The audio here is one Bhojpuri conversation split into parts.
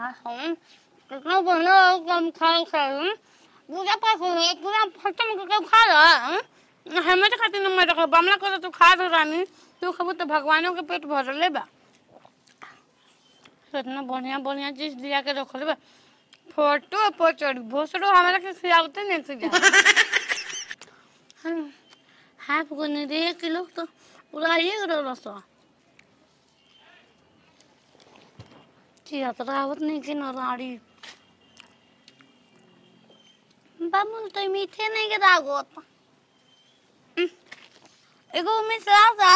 हम कितना बढ़िया कम खा खाई पूजा पाठ हो पूरा खत्म करके खा रहा हमें तो खाती ना मैं तो बमला कर तू खा दो रानी तू खबो तो भगवानों के पेट भर ले बा इतना बढ़िया बढ़िया चीज दिया के रख ले बा फोटो पर चढ़ी भोसड़ो हमारा के खियावते नहीं खिया हाफ को नहीं दे एक किलो तो पूरा ये करो रसो चिया तो रावत नहीं कि नाड़ी बाबू तो मीठे नहीं के दागोत एगो मिश्रा सा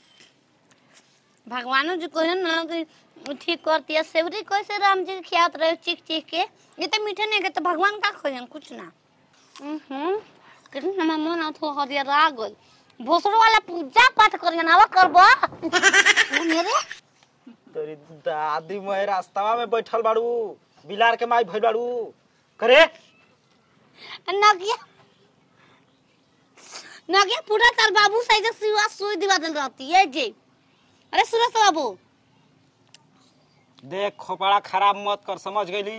भगवानो जी कहे ना कि ठीक करती है सेवरी कैसे राम जी के खियात रहे चीख चीख के ये तो मीठे नहीं के तो भगवान का खोजन कुछ ना हम्म कितना ना मन अथो हरिया राग गई भोसड़ो वाला पूजा पाठ करियन आवा करबो मेरे तेरी दादी मैं रास्तावा में बैठल बाड़ू बिलार के माई भइल बाड़ू करे नगिया नगिया पूरा तार बाबू साइज सिवा सुई दिवा दल रहती है जी अरे सूरज बाबू देख खोपड़ा खराब मत कर समझ गईली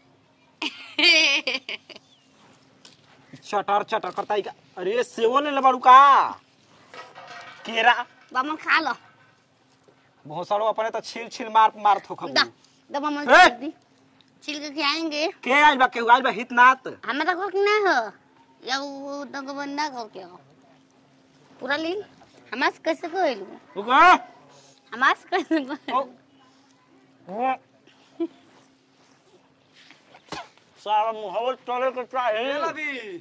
चटर चटर करता ही का अरे सेवो ले ले बाड़ू का केरा बामन खा लो भोसड़ो अपने तो छील छील मार मार थोक दा दा बामन ए! दी छिल के खाएंगे के आइल बा केहू आइल बा हितनाथ हमें तो कुछ ना हो या वो दंग बंदा कर के हो पूरा लीन हमास कैसे को हेलू रुको हमास कैसे को ओ ओ सारा मुहव्वल चले के चाहिए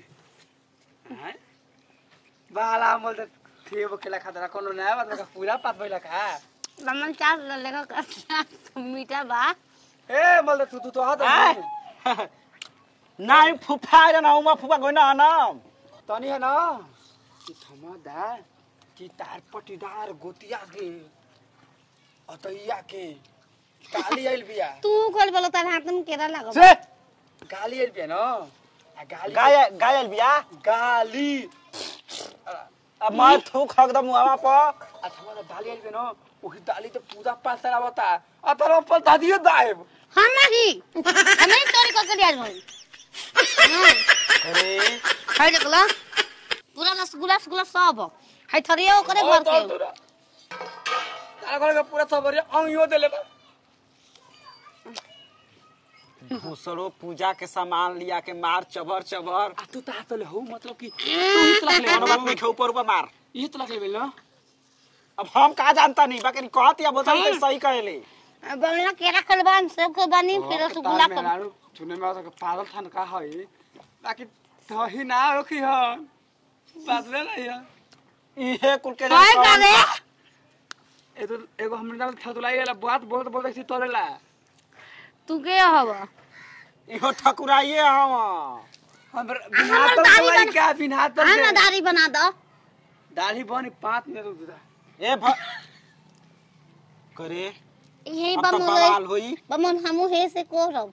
बाला मोल त थिए बोकेला खादरा कोनो नया बात का पूरा पात भइला का बामन चार लेगा कर मीठा बा ए मोल त तू तू तो हात आय। नहीं फुफा रे ना उमा फुफा गइना ना तनी है ना कि थमा दा कि तार पटीदार गोतिया के अतैया के गाली आइल बिया तू खोल बोलो तार हाथ में केरा लगो से गाली आइल बिया न आ गाली गाय गायल बिया गाली अब मैं थूक हक दम मुहावा पर आ थमा दा गाली आइल बिया न ओही दाली त पूजा पाठ सरा बता आ तर पर दादियो दाएब हम नहीं हमें चोरी करके लिया भाई अरे है देखला पूरा रसगुल्ला रसगुल्ला सब है थरिया करे भर के तारा घर के पूरा सबरी अंगियो देले बा भूसड़ो पूजा के सामान लिया के मार चबर चबर आ तू ता तले हो मतलब कि तू ही तलक ले कोनो बात नहीं खे ऊपर ऊपर मार ये तलक ले न अब हम का जानता नहीं बाकी कहत या बोतल तो सही कहले बमला केरा खलबान सब को बनी फिर रसगुल्ला कर मेहरारू सुने में आवता पागल थान का है बाकी तो ही ना रखी ह बादले नहीं है इहे कुल के हाय करे ए तो एगो हमने ना थतुलाई वाला बात बहुत बहुत ऐसी तोरेला तू के हवा इहो ठकुराइए हम हम हमर बिना तो दाढ़ी लाई बन- क्या बिना तो हम ना दाढ़ी बना दो दाढ़ी बनी पाँच मिनट रुक जा ए भ करे यही अब तो बमन बवाल होई बमन हमू हे से को रब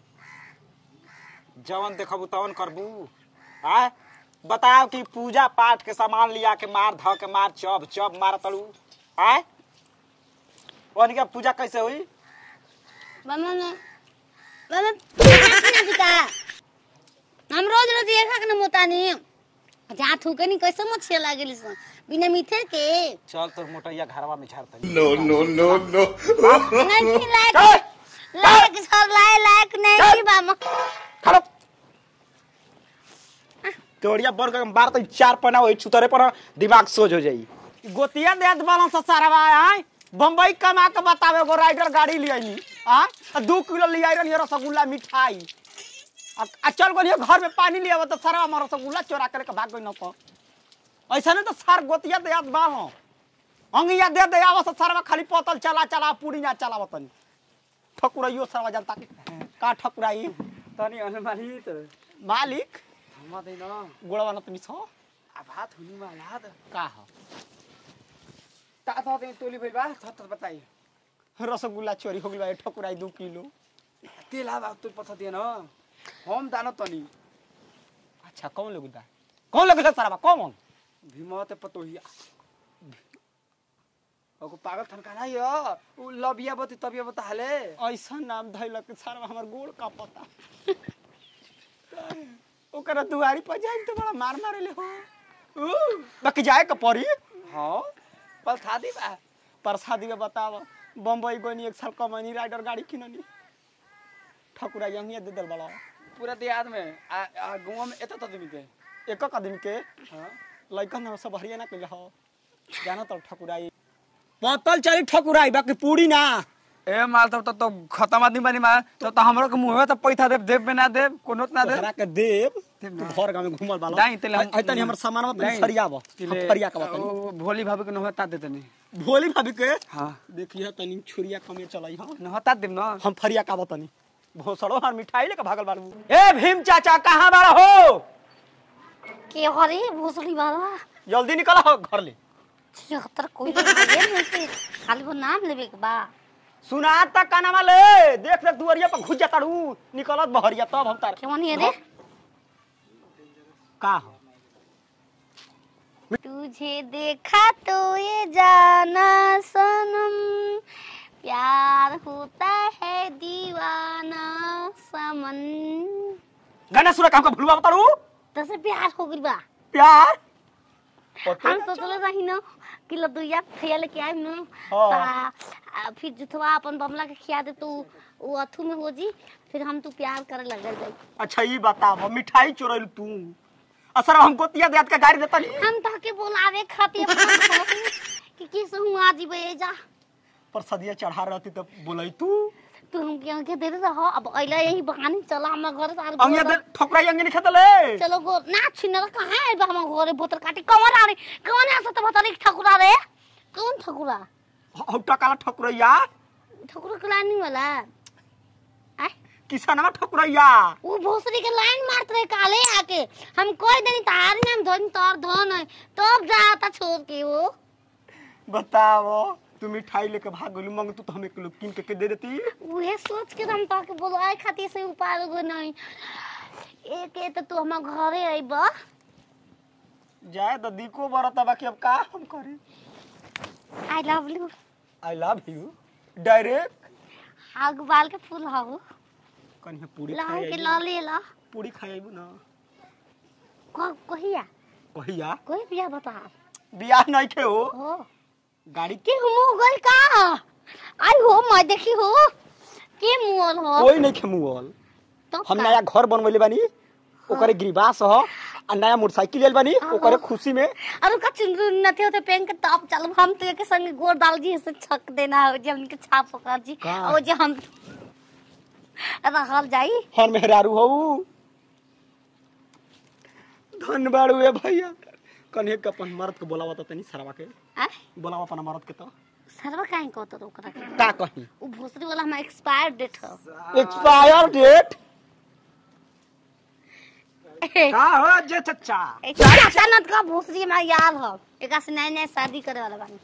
जवन देखबू तवन करबू आय बताओ कि पूजा पाठ के सामान लिया के मार ध के मार चब चब मार तड़ू आय ओन के पूजा कैसे हुई बमन बमन ना दिका हम रोज रोज ये खा के न मोतानी जहाँ थूके नहीं कैसे मच्छी लागेली सन बिना मीठे के चल तोर मोटैया घरवा में झाड़ तनी नहीं लायक लायक सर लायक लायक नहीं बाम खड़ो तोड़िया बर के बार तो चार पना होई छुतरे पर दिमाग सोज हो जाई गोतिया देत बालन से सारवा आय बम्बई कमा के बतावे एगो राइडर गाड़ी ले आईली आ दू किलो ले आई रही रसगुल्ला मिठाई आ आ चल गलिए घर में पानी ले आवत तो सारा हमर रसगुल्ला चोरा करे के भाग गई न तो ऐसा नहीं तो सार गोतिया देत बालो अंगिया दे दे आवत सारवा खाली पतल चला चला पूरी ना चलावत तनी ठकुराइयो सारवा जनता के का ठकुराई तनी अनुमानी तो मालिक हम दे न गोड़वा न तुमी छो आ भात हुनी वाला त का हो ता ता ते टोली भइल बा थत थत बताई रसगुल्ला चोरी हो गई बा ठकुराई दू किलो तेल आ तू पथा दिए न हम दान तनी अच्छा कौन लोग दा कौन लोग सारा कौन भीमत पतोहिया ओको पागल थनका नहीं हो उ लबिया बती तबिया बता हले ऐसा नाम धैलक सर हमर गोड़ का पता ओकरा दुआरी पर जाए तो बड़ा मार मारेले हो ऊ, बाकी जाए के पड़ी हाँ पल था दी बा प्रसादी में बताव बम्बई गोनी एक साल कमनी राइडर गाड़ी किननी ठकुरा यहीं दे दल बड़ा पूरा देहात में आ, आ गाँव में एत आदमी के एक आदमी के हाँ लइकन सब हरिया ना कइले हो जाना तो ठकुराई पतल चली ठकुराई बाकी पूरी ना ए माल तब तो, तो खत्म आदमी बनी मार तो तो हमरो के मुंह में तो पैसा देब देब में ना देब कोनो ना देब तोहरा के देव देव तू ना। घर गांव में घुमल बालो नहीं, तेले हम- आई तनी हमर सामान में नहीं। फरियाव तिले- फरिया का बतानी ओ, भोली भाभी के नहता देते नहीं भोली भाभी के हाँ देखिए तनी छुरिया कमे चलाई हां नहता देब ना हम फरिया का बतानी भोसड़ो हर मिठाई लेके भागल बाबू ए भीम चाचा कहां बाड़ा हो के हरे भोसड़ी वाला जल्दी निकल हो घर ले छिहत्तर कोई नहीं है से खाली वो नाम लेवे के बा सुना तक काना वाले देख देख दुआरिया पर घुस जाता रू निकलत बहरिया तब हम तार के मनी है रे का हो तुझे देखा तो ये जाना सनम प्यार होता है दीवाना समन गाना सुना काम का भूलवा बता रू तसे प्यार हो गइल बा प्यार हम सोचले रही न कि लदुया खिया लेके आइम न हाँ। ता आ, फिर जुथवा अपन बमला के खिया दे तो वो अथु में हो जी फिर हम तू प्यार करे लग जाई अच्छा ये बताओ मिठाई चोरैल तू असर हमको तिया देत का गाड़ी देता नहीं हम ताके बोलावे खातिर फोन करत कि किस हूं आज बे जा पर सदिया चढ़ा रहती तो बोलाई तू तू हम के के दे रहा अब अइला यही बहाने चला हमरा घर सार अंगे दे ठोकरा अंगे नहीं खेतले चलो गो ना छिनर कहां है बा हम घरे बोतल काटी कौन आ रे कौन आ सत बता रे ठकुरा रे कौन ठकुरा हौटा काला ठकुरैया ठकुरा के लाइन वाला आय किसनवा ठकुरैया वो भोसरी के लाइन मारत रहे काले आके हम कोई दिन तार नाम धन तोर धन है तब जाता छोड़ के वो बताओ तू मिठाई लेके भाग गलू मंग तू तो हमें किलो किन के, के दे देती उहे सोच के हम ताके बोलवाए खातिर से उपाय गो नहीं एक ए तो तू हम घरे आइब जाए तो दिको बरता बाकी अब का हम करी I love you I love you direct आग बाल के फूल हाउ कहीं पूरी ला खाए के आइबू। ला ले ला पूरी खाएबू ना को कहिया कहिया कोई बिया बता बियाह नहीं खे हो हो गाड़ी के मुंह गल का आई हो मैं देखी हो के मुंह हो कोई नहीं खे मुअल तो हम नया घर बनवले बानी ओकरे गिरिबास ह आ नया मोटरसाइकिल लेल बानी ओकरे खुशी में और का चुनरू नथे होते पेन के टॉप चल हम तो के संग गोर डाल जी से छक देना हो जे उनके छाप पकड़ जी का? और जे हम रहल जाई हर मेहरारू हो धन बाड़ू ए भैया कन्हे के अपन मर्द के बोलावा तनी सरवा के आ बोलावा अपन मर्द के तो सरवा काहे को तो ओकरा के का कही उ भोसरी वाला हम एक्सपायर डेट हो एक्सपायर डेट का हो जे चच्चा चाचा नत का भोसरी हमरा याद हो एका से नए नए शादी करे वाला बानी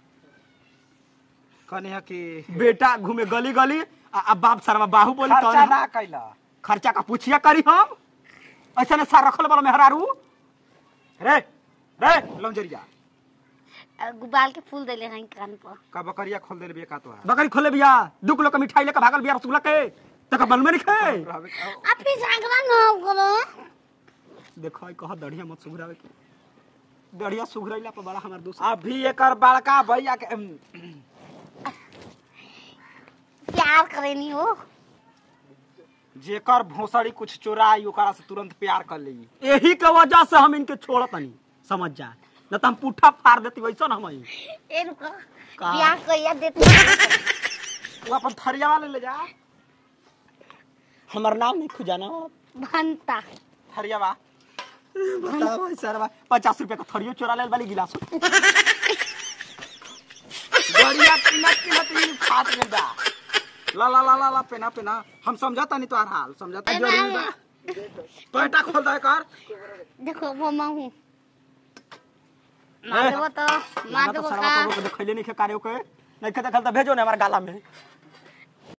कने कि बेटा घूमे गली गली आ, आ बाप सरवा बाहु बोली खर्चा तो ना कैला खर्चा का पूछिया करी हम ऐसा ने सार रखल वाला मेहरारू रे रे लंजरिया आ, गुबाल के फूल देले हैं कान पर का बकरिया खोल दे बे का तो बकरी खोले बिया दू किलो का मिठाई लेकर भागल बिया रसगुल्ला के तक बनमे नहीं खाए आप भी जागरा ना करो देखो ई कह दढ़िया मत सुघरावे के दढ़िया सुघरैला पर बड़ा हमार दोस्त अभी एकर बड़का भैया के अम, प्यार करेनी हो जेकर भोसड़ी कुछ चोराई ओकरा से तुरंत प्यार कर ली यही के वजह से हम इनके छोड़त नहीं समझ जा न तो हम पुट्ठा फाड़ देती वैसा ना हम ही। ए रुको का? ब्याह कइया देते वो अपन थरिया वाले ले जा हमार नाम नहीं खुजाना भंता थरिया बा बताओ सर पचास रुपए का थरियो चोरा ले वाली गिलास बढ़िया किनत किनत इन खात में बा ला ला ला ला ला पेना पेना हम समझाता नहीं तोहार हाल समझाता ए, जरूरी ना, बा तो एटा खोल दे कर देखो वो मैं हूँ मार देबो तो मार तो देबो सरवा का को देखैले नहीं खे कार्य के नहीं खे देखल तो भेजो ना हमार गाला में